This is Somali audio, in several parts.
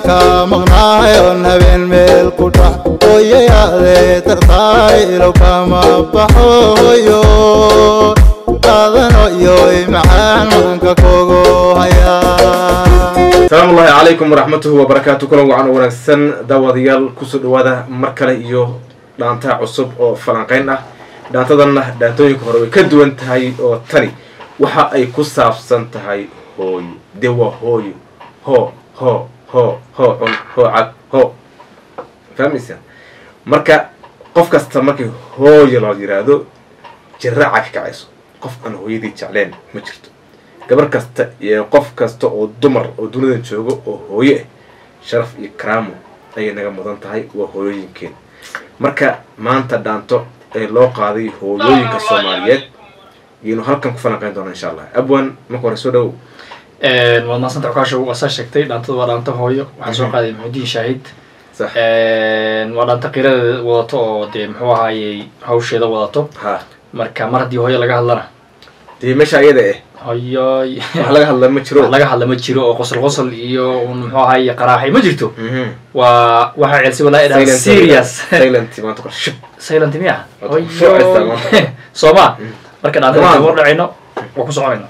ka maqnaayon habeen meel ku dhac hooyayaadee dartaylo kama baxo hoyo qaadanoyoy macaan maanka kogo hayaa asalaamu ullahi calaykum waraxmatuhu wabarakaatu kulan wacan oo wanaagsan daawadayaal kusoo dhawaada mar kale iyo dhaantaa cusub oo falanqeyn ah dhaantadanna dhaantooyinka hore way ka duwan tahay oo tani waxa ay ku saabsan tahay hooyo dee waa hooyo hoo hoo hoo hoo cun hoo cad hoo fahmaysa marka qof kasta markii hooyo la yiraahdo jiraaca ka kacayso qof aan hooyadii jecleen ma jirto gabar kasta iyo qof kasta oo dumar oo dunidan joogo oo hooyo ah sharaf iyo karaamo ayay naga mudan tahay waa hooyooyinkeen marka maanta dhaanto ee loo qaaday hooyooyinka soomaaliyeed ayaynu halkan ku falanqeyn doonaa insha allah abwan marka hore soo dhawow waad mahadsanta cukaasha waa saa sheegtay dhaantada waa dhaanta hooyo waxaa soo qaaday maxudiin shaahid sax waa dhaanta qiradeeda wadato oo dee muxuu ahaayey hawsheeda wadato ha marka mar haddii hooyo laga hadlana dee meesha ayada eh hoyoy wax laga hadla ma jiro wax laga hadla ma jiro oo qosol qosol iyo un muxuu ahaye qaraaxay ma jirto Mhm. waa waxaa celsi walaa idhaha Silent- serious silent maanta kor shib silent miya Waad ku soo cestaa maanta. sooma marka dhaantada Come on. war dhacayno waa ku soconayna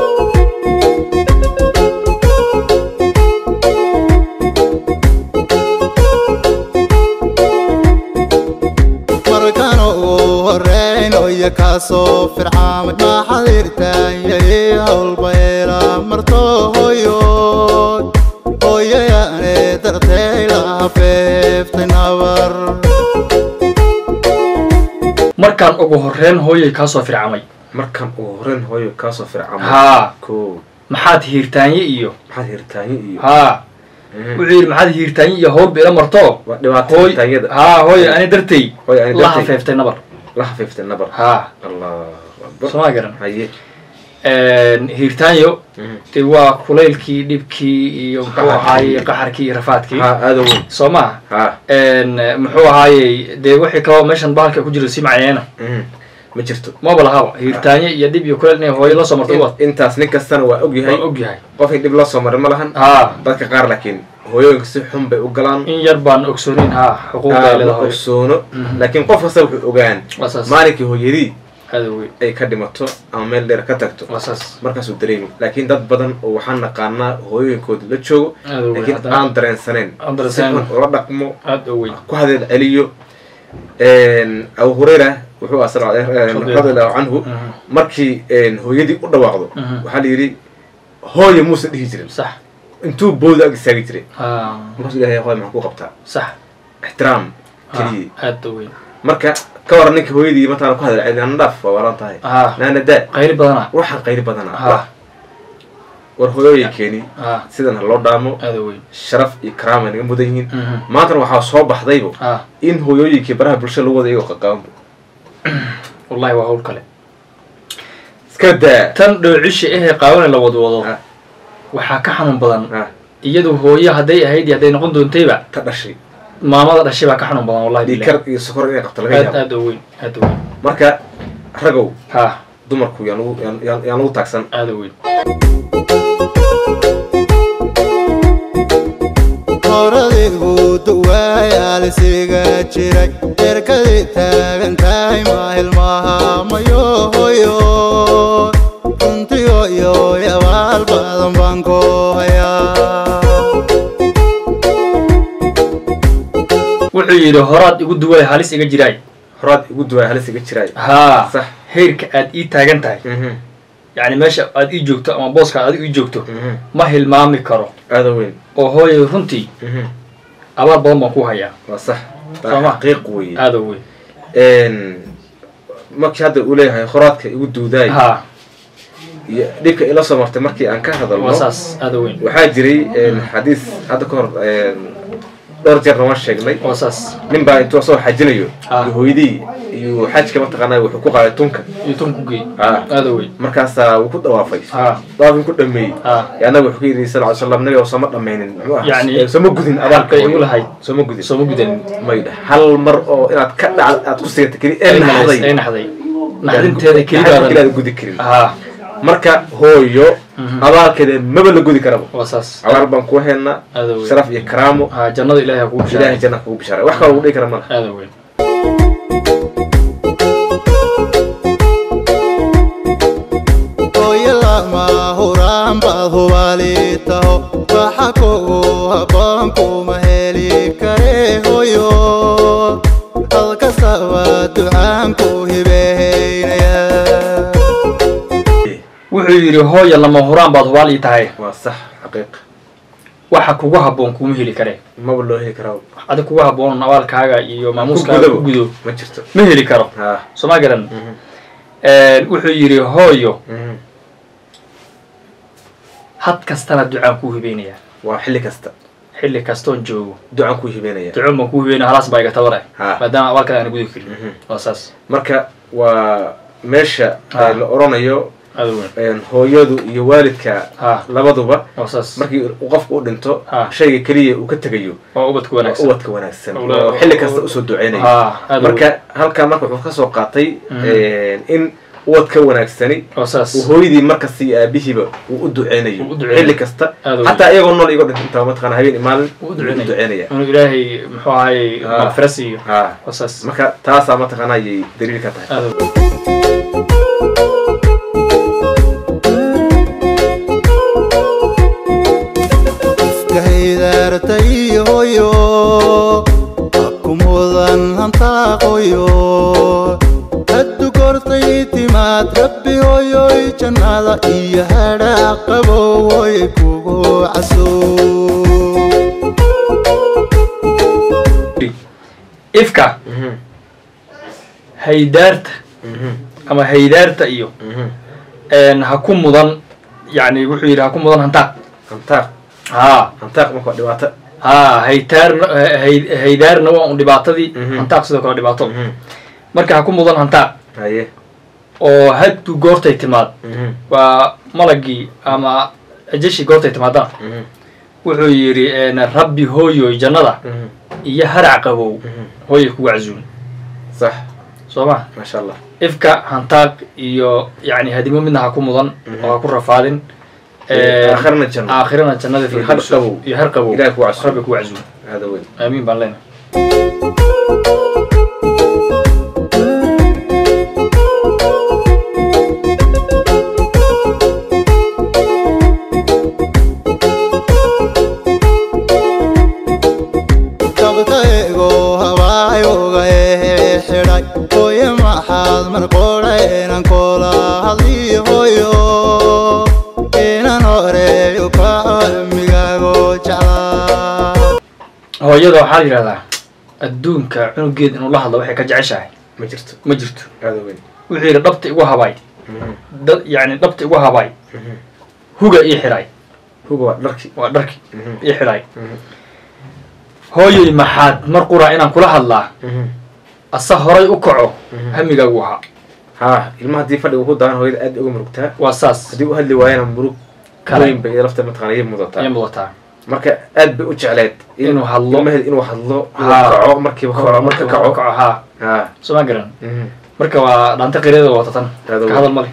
markan ugu horeyn oya kaasoo fircaamay maxadirtaanyay howlbayla marto hoyo hooyayaane dartay la hafeeftay nabar markaan ugu horreyn hooyay kaasoo fircamay markan ugu horeyn hooyo kaasoo fircama haa ko maxaad hiirtaanye iyo maxaad hirtaanyo iyo haa Mhm. wuxuu yidhi maxaad hiirtaanye iyo howlba ila marto waa dhibaato hooy hirtaanyada haa hooy ani dartay hooy ani la dartay hafeeftay nabar la hafiiftay nabar haa allahu akbar sooma garan haye hiirtaanyo Mhm. dee waa kulaylkii dhibkii iyo muxuu Qaxarkii. ahaayey qaxarkii iyo rafaadkii ha aada weyn soo maha ha muxuu ahaayey dee wixii kaloo meeshan bahalka ku jira si macneena Mhm. ma jirto maba lahaba hiirtaanye iyo dhib iyo kulayl inay hooyo la soo marto waa In- intaas nin kastana waa ogyahay waa ogyahay qofkii dhib loo soo maray ma lahan haa dadka qaar laakiin hooyooyinka si xun bay u galaan in yar baan ogsoonin haa xuquuqda ay ma leedahay ogsoono Mhm. laakiin qof kasta wuxuu ogaan waa saas maalinkii hooyadii aada wey ay ka dhimato ama meel dheer ka tagto waa saas markaasuu dareemi laakiin dad badan oo waxaan naqaanaa hooyooyinkooda la joogo aada wey laakiin haddana aan dareensaneen aan si dareensaneen. xun ula dhaqmo aada u weyn ku hadeel celiyo abu hureyra wuxuu ah sal- radiallahu canhu Mhm. markii hooyadii u dhawaaqdo Mhm. waxaa la yidhi hooyo muusan dhihi jirin sax intuu booda ag istaagi jiray haa markaasuu ilahay hooyo maxaa ku qabtaa sax ixtiraam haa keliyi aada u weyn marka ka waran ninka hooyadii mataana ku hadal celin ana dhaaf waa waalan tahay haa naana daa qayli badana waxaan qayri badanaa haa war hooyooyinkeeni haa sidan ha loo dhaamo aada u weyn sharaf iyo karaam ay naga mudan yihiin Mhm. maantana waxaa soo baxdaybo haa in hooyooyinkii baraha bulshada lagu wada iyagoo qaqaabanbo wallahi waa hawl kale iska daa tan dhoocisha ehee qaawane la wadwado Ah. waxaa ka xanuun badan Ah, iyadu hooyo hadday ahayd iyo hadday noqon doontayba ta dhashay maamada dhashay baa ka xanuun badan wallahi billahi. dhiikar iyo sokor inay qabto laga aad yaabo aada u weyn aada u weyn marka ragow haa dumarku yaan lagu yaan- yaan yaan lagu taagsan aada u weyn horadigu duwaayaalisiga jiray erkadii taagan tahay mahilmahamayo hoyo runtii hoyo yabaal badan baan ku hayaa wuxuu yidhi horaad igu duway halis iga jiraay horaad igu duwaay halis iga jiraay haa sax heerka aad ii taagan tahay Mhm, yacni meesha aad ii joogto ama booska aad ii joogto mhm. ma hilmaami karo aada weyn oo hooyay runtii Mhm. abaal badan baan ku hayaa waa sax Soo ma? xaqiiq weeye aada u weyn markii hadda uu leeyahay horaadka igu duudaay haa iyo dhibka ila soo martay markii aan ka hadalno waa saas aada u weyn waxaa jiray xadiis hadda ka hor dhowr jeerna waan sheegnay waa saas nin baa intuu asagoo xajinayo Ah. iyo hooyadii iyo xajka mataqaanaa wuxuu ku qaaday tunka iyo tun ku geey Ah. aada u weyn markaasaa wuu ku dhawaafay haa dawaafin ku dhameeyey haa ee annaga wuxuu ka yidhi sal ly slam nabiga sooma dhammaynin muxuu ahaa? Yacni, Eh, sooma gudin xaqay igu hooyo. lahayd. sooma gudin sooma gudan maydha hal mar oo inaad ka dhacda aad ku sigata keli ee ay naxday naxday naxdinteeda Gacanteeda kelibaadan keli aad gudi karin haa marka hooyo Mhm. abaalkeeda maba la gudi karaba waa saas abaal baan ku haynaa aada weyn sharaf iyo karaamo ha jannada ilahay ha kugu ilaahay bishaaray janna kugu bishaaray wax kaloo lagu dhihi kara malaha aada weyn hooyo lama huraan baad hubaali taho waxa kugu habboon kuma heli kare hooyo hal kastaba ducaan ku hibeynaya wuxuu yidhi hooya lama huraan baad hubaal ii tahay waa sax xaqiiq waxa kugu habboon kuma heli kareen maba loo heli karaa adig kugu habboon abaalkaaga iyo maamuuskaaga gudaba. ku gudo ma jirto ma heli karo ha soo ma garan Mhm. wuxuu yidhi hooyo Mhm. had kastana ducaan kuu hibeynaya waa xilli kasta xilli kastoon joogo ducaan ku hibeynaya ducoon baan kuu hibeynaya halaas baa iga tabare Ha. maadaama abaalkaaga aan gudi karin Mhm. waa saas marka waa meesha Ha. ee la oranayo aada weyn een, hooyadu iyo waalidka Ha. labaduba waa saas markii uu qofku u dhinto Ha. shayga keliya uu ka tegayo waa ubadka waa wanaagsan ubadka wanaagsan Ula- oo xilli kasta usoo duceynayo ha aada marka halkaa marka wuxuu kasoo qaatay Mhm. een, in ubadka wanaagsani waa saas uu hooyadii markasta iyo aabihiiba uu u duceynayo Uu u duceynayo. xilli kasta Aad u xataa iyagoo nool igoo dhinta intaa mataqana habeen iyo maalin u uu u duceynaya duceynaya inuu ilaahay muxuu ahaye Ha. maqfira siiyo ha waa saas marka taasaa mataqana ayay daliil ka tahay aada weyn iskahaydaartay hooyo hakumudan hantaaqoyo haddu kortay timaad rabbi hooyoy jannada iyo hadhaa qabowoy kugu caso ifka Mhm. haydaarta Mhm. ama haydaarta iyo Mhm. een, ha ku mudan yani wuxuu yidhi ha ku mudan hantaaq hantaaq ha hantaaq marka waa dhibaato ha haytaarna hay- haydaarna waa un dhibaatadii Mhm. hantaaq sidoo kale dhibaato Mhm. marka ha ku mudan hantaaq haye oo haddu goortay timaad Mhm. waa malagii ama ajashi goortay timaadaan Mhm. wuxuu yidhi een, rabbi hooyoy jannada Mhm. iyo harac qabow Mhm. hooyay kugu casuun sax soo ma maasha allah ifka hantaaq iyo yani hadimo midna ha ku mudan Mhm. oo ha ku rafaadin Ee, aakhirana janno. aakhirana jannada Iyo har firdawso. qabow. iyo har qabow Ilaahay kugu casuum. rabbi kugu casuum hada weyn aamiin baan leenahay dabtaygo habaayoga ee xidhay hooyo maxaad marqoodha inan koola hadlii hooyo inan horeeyo ka cilmigaago jeclaa hooyada waxaa la yidhahdaa adduunka cunugeed inuu la hadlo waxay ka jeceshahay ma jirto ma jirto hada weyn wuxuu yidhi dhabta igu habaay Mhm. dad yani dhabta igu habaay Mhm. huga ii xidhay huga waa dharki waa dharki Mhm. ii xidhay Mhm. hooyoy maxaad mar quraa inaan kula hadlaa Mhm. asa horay u kaco Mhm. hamigaagu ahaa ha ilmaha haddii fadhiga ku daahan hooyada aad bay uga murugtaa waa saas haddii u hadli waayana murug Kale. weyn bay iyada lafta mataqana iy mudataa ayay mudataa marka aad bay u jecleed in- Inuu hadlo. ilmaheeda inuu hadlo inuu Ha. kaco markiiba kaco marka marka kaco kaco haa ha soo ma garan Mhm. marka waa dhaanta qiriyada wata tan Aad u ka hadal male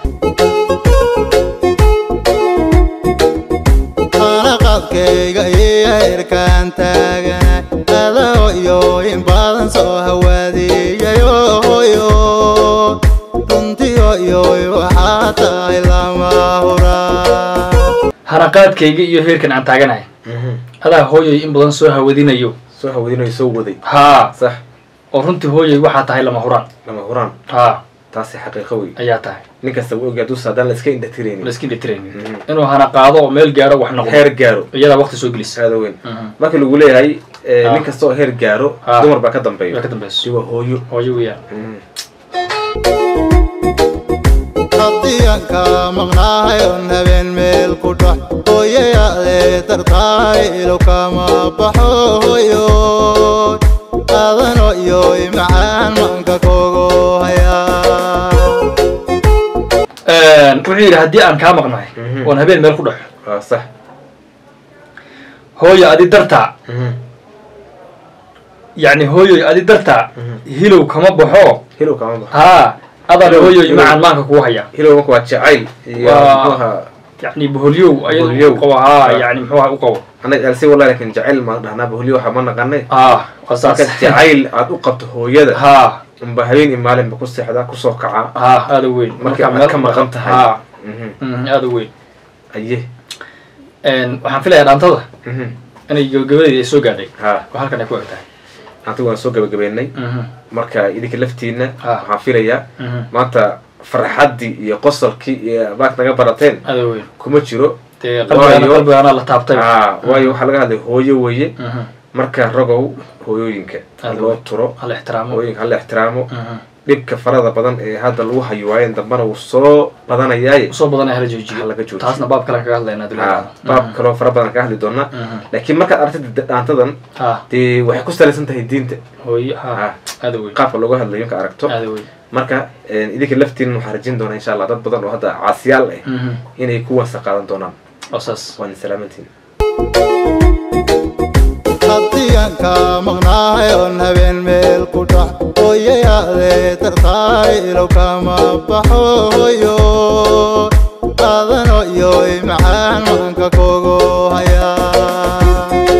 qalaqadkayga iyo heerkaan taagana adahoyo in badan soo hawaadiyayo hoyo runtii hoyoy waxaa tahay lama huraa hanaqaadkayga iyo heerkan aan taaganahay Mhm. adaa hooyoy in badan soo hawadinayo soo hawadinayo soo waday haa sax oo runtii hooyoy waxaa tahay lama huraan lama huraan haa taasi xaqiiqo wey ayaa tahay nin kasta wuu ogyaa duusa haddaan la iska indhatiraynin la iska dhitiraynin Mhm. inuu hana qaado oo meel gaaro wax noqdo heer gaaro iyadaa waqti soo gelisa aada weyn Mhm. marka lagu leeyahay eh, Ha. nin kasta oo heer gaaro Ha. dumar baa ka waa dambeeyo ka dambeyso si waa hooyo hooyo weeyaan Mhm. haddii aan ka maqnahay oon habeen meel ku dhac hooyayaadee dartaay ilow kama baxo hoyo adano iyoy macaan manka kogo hayaa wuxuu yidhi haddii aan kaa maqnahay Mhm. oon habeen meel ku dhaxo waa sax hooyo adi dartaa Mhm. yacni hooyoy adi dartaa Mhm. hilow kama baxo hilow kama bax haa adaan Hilow- hooyo hilow- macaan maanka kugu haya hilow marka waa jacayl iyo Waa- muxuuha yani boholyow Boholyow. ayadu qabo haa Ah. yani muxuu aha u qabo anaga alsi wallahi lakin jacayl maan dhahnaa bahulyo waxa ma naqanay ah waa saas marka jacayl aad u qabto hooyada haa unba habeen iyo maalinba ku seexdaa kusoo kacaa haa aada u weyn marka aad ka maqan tahay haa Mhm. mhm, aada u weyn aye Een, waxaan filayaa dhaantada Mhm. inay gabagabadeedi ay soo gaadhay ha oo halkan ay ku eg tahay anta waan soo gabagabeynay Mhm, marka idinka laftiina Ah. waxaan filayaa mhm, maanta farxaddii iyo qosolkii iyo baak naga barateen aada u weyn kuma jiro dee qalbigaana Waayo- qalbigaana la taabtay Ah, waayo waxaa laga hadlay hooyo weeye Mhm, marka ragow hooyooyinka ha Aad loo weyn. turo hala ixtiraamo hooyooyinka hala ixtiraamo Mhm. dhibka farada badan ee hadda lagu hayo waayeen dambana wuu soo badanayaaye usoo badanaya hala joojiyo Ha laga joojiyo. taasna baab kalen kaga hadlaynaa Ah, dulaa baab kaloo fara badan ka hadli doonaa Mhm. laakiin markaad aragtid dhaantadan ha dee waxay ku salaysan tahay diinta hooyo ha Ah. aada u weyn qaabka looga hadlayo marka aragto aada u weyn marka idinka laftiin waxaan rajin doonaa insha allah dad badan oo hadda caasiyaal ah Mhm, inay ku wansa qaadan doonaan oo saas waan salaamantiin haddii aan ka maqnahay oon habeen meel ku dhac hooyayaade tartaay ilow kama baxo hooyo aadano iyo macaan maanka kogo haya